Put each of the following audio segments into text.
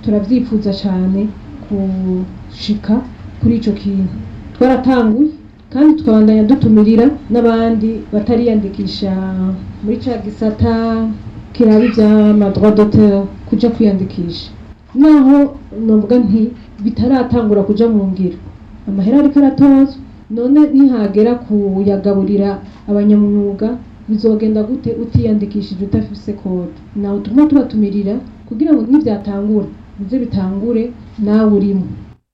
turavyifuza cane gushika kuri ico kintu twaratanguye kandi tukabandanya dutumirira n'abandi batariyandikisha muri ca gisata kiraba ivy'amadroit d'auteur kuja kwiyandikisha naho novuga nti bitaratangura kuja mu ngiro amahera ariko aratozwa none nihagera kuyagaburira abanyamwuga bizogenda gute utiyandikishije utafise kode nawe tuguma tubatumirira kugira ngo nivyatangura bize bitangure nawe urimo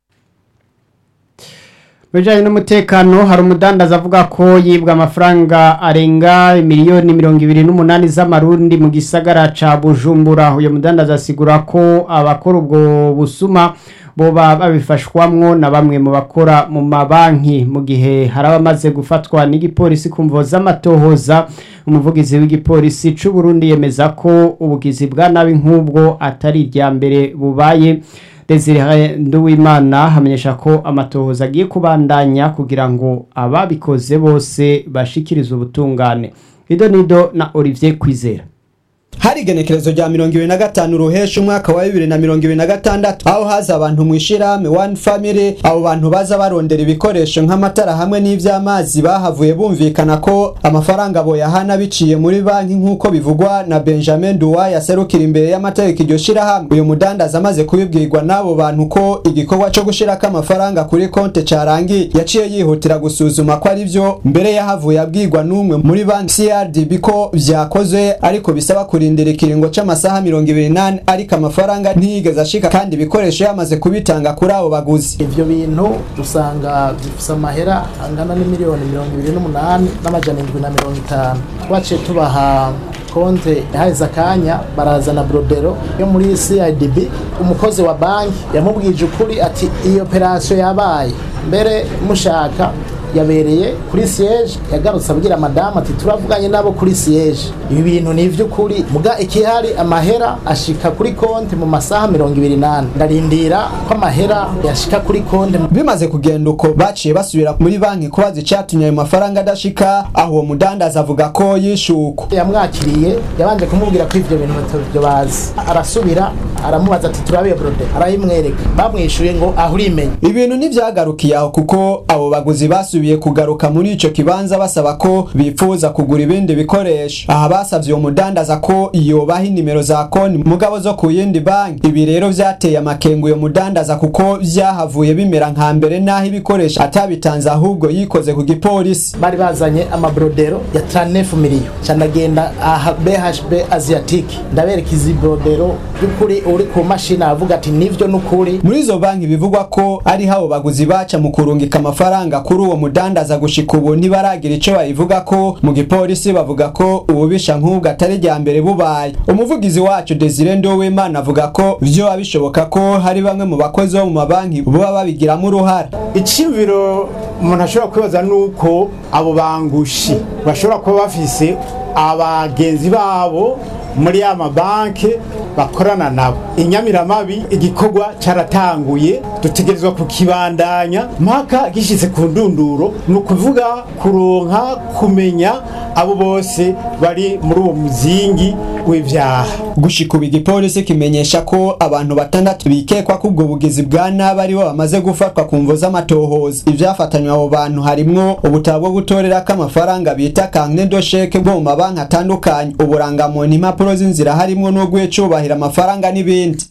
bijanye n'umutekano hari umudandaza avuga ko yibwa amafaranga arenga miliyoni mirongo ibiri n'umunani z'amarundi mu gisagara ca bujumbura uyo mudandaza asigura ko abakora ubwo busuma boba babifashwamwo na bamwe mu bakora mu mabanki mu gihe hari abamaze gufatwa n'igipolisi ku mvo z'amatohoza umuvugizi w'igipolisi c'u Burundi yemeza ko ubugizi bwa nabi nk'ubwo atari irya mbere bubaye Desire Nduwimana hamenyesha ko amatohoza agiye kubandanya kugira ngo ababikoze bose bashikirize ubutungane Ido Nido na Olivier Kwizera hari igenekerezo rya mirongo ibiri na gatanu ruhesha umwaka wa bibiri na mirongo ibiri na gatandatu aho haza abantu mu ishirahamwe one family abo bantu baza barondera ibikoresho nk'amatara hamwe n'ivy'amazi bahavuye bumvikana ko amafaranga boyahana biciye muri banki nk'uko bivugwa na benjamin duwa yaserukira imbere y'amategeko iryo shirahamwe uyu mudandaza amaze kubibwirwa n'abo bantu ko igikorwa co gushirako amafaranga kuri konte carangiye yaciye yihutira gusuzuma ko ari vyo mbere yahavuye abwirwa n'umwe muri banki crdb ko vyakozwe ariko bisaba kuri kurindira ikiringo c'amasaha mirongo ibiri nane ariko amafaranga ntiyigeze ashika kandi ibikoresho yamaze kubitanga kuri abo baguzi ivyo bintu dusanga bifise amahera angana n'imiliyoni mirongo ibiri n'umunani n'amajana indwi na mirongo itanu twaciye tubaha konte haheze akanya barazana brodero yo muri CIDB umukozi wa banki yamubwije ukuri ati iyo operasiyo yabaye mbere mushaka yabereye kuri siège yagarutse abwira madamu ati turavuganye nabo kuri siège ibi bintu ni ivy'ukuri muga ikihari amahera ashika kuri konti mu masaha mirongo ibiri nane ndarindira ko amahera yashika kuri konti bimaze kugenda uko baciye basubira muri banki kubaza icatumye ayo mafaranga adashika aho uwo mudandaza avuga ko yishuko yamwakiriye yabanje kumubwira ko ivyo bintu batabyo bazi arasubira aramubaza ati turabiye brode arayimwereka bamwishuye ngo aho urimenya ibintu ntivyagarukiye aho kuko abo baguzi basubiye basubiye kugaruka muri ico kibanza basaba ko bifuza kugura ibindi bikoresho aha basavye uwo mudandaza ko yobaha inimero za konti mugabo zo ku yindi banki ibi rero vyateye amakengu uyo mudandaza kuko vyahavuye bimera nka mbere naho ibikoresho atabitanze ahubwo yikoze ku gipolisi bari bazanye amabrodero ya 39 miliyo canagenda aha BHB Asiatique ndabereka izi brodero by'ukuri uri ku mashini avuga ati nivyo n'ukuri muri izo banki bivugwa ko ari habo baguzi baca mu kurungika amafaranga kuri uwo mudandaza gushika ubu ntibaragira ico bayivuga ko mu gipolisi bavuga ko ububisha nk'ubwo atari rya mbere bubaye umuvugizi wacu Desire Ndowimana avuga ko vyo bishoboka ko hari bamwe mu bakozi bo mu mabanki boba babigiramo uruhara icibiro umuntu ashobora kwibaza nuko abo bangushi bashobora kuba bafise abagenzi babo muri ya mabanki bakorana nabo inyamiramabi igikorwa caratanguye dutegerezwa kukibandanya mpaka gishitse ku ndunduro ni ukuvuga kuronka kumenya abo bose bari muri uwo muzingi w'ivyaha gushika ubu igipolisi kimenyesha ko abantu batandatu bikekwa ko ubwo bugizi bwa nabi aribo bamaze gufatwa ku mvo z'amatohoza ivyafatanywe abo bantu harimwo ubutabo bwo gutorerako amafaranga bita kankne dosheke bwo mu mabanki atandukanye uburangamuntu impapuro z'inzira harimwo n'urw'icubahiro amafaranga n'ibindi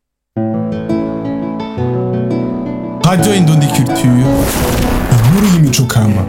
Radio Indundi Culture, inkuru y'imico kama.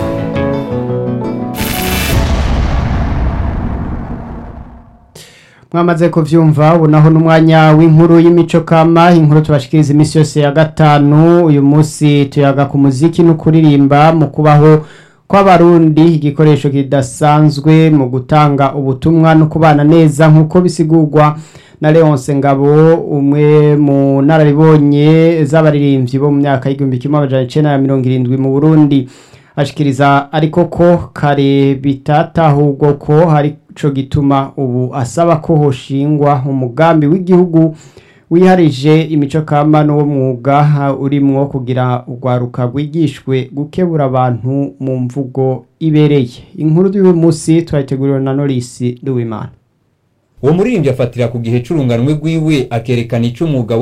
mwamaze kuvyumva ubu naho n'umwanya w'inkuru y'imico kama inkuru tubashikiriza iminsi yose ya gatanu uyu munsi tuyaga ku muziki no kuririmba mu kubaho kw'abarundi igikoresho kidasanzwe mu gutanga ubutumwa no kubana neza nk'uko bisigurwa na Leonce Ngabo umwe mu nararibonye z'abaririmbyi bo mu myaka y'igihumbi kimwe amajana icenda na mirongo irindwi mu Burundi ashikiriza ariko ko kare bitatahurwa ko hari co gituma ubu asaba ko hoshingwa umugambi w'igihugu wiharije imico kama n'uwo mwuga urimwo kugira urwaruka rwigishwe gukebura abantu mu mvugo ibereye inkuru y'uyu munsi twayiteguriwe na Norisi Duwimana uwo muririmbyi afatira ku gihe c'urunganwe rwiwe akerekana ico umwuga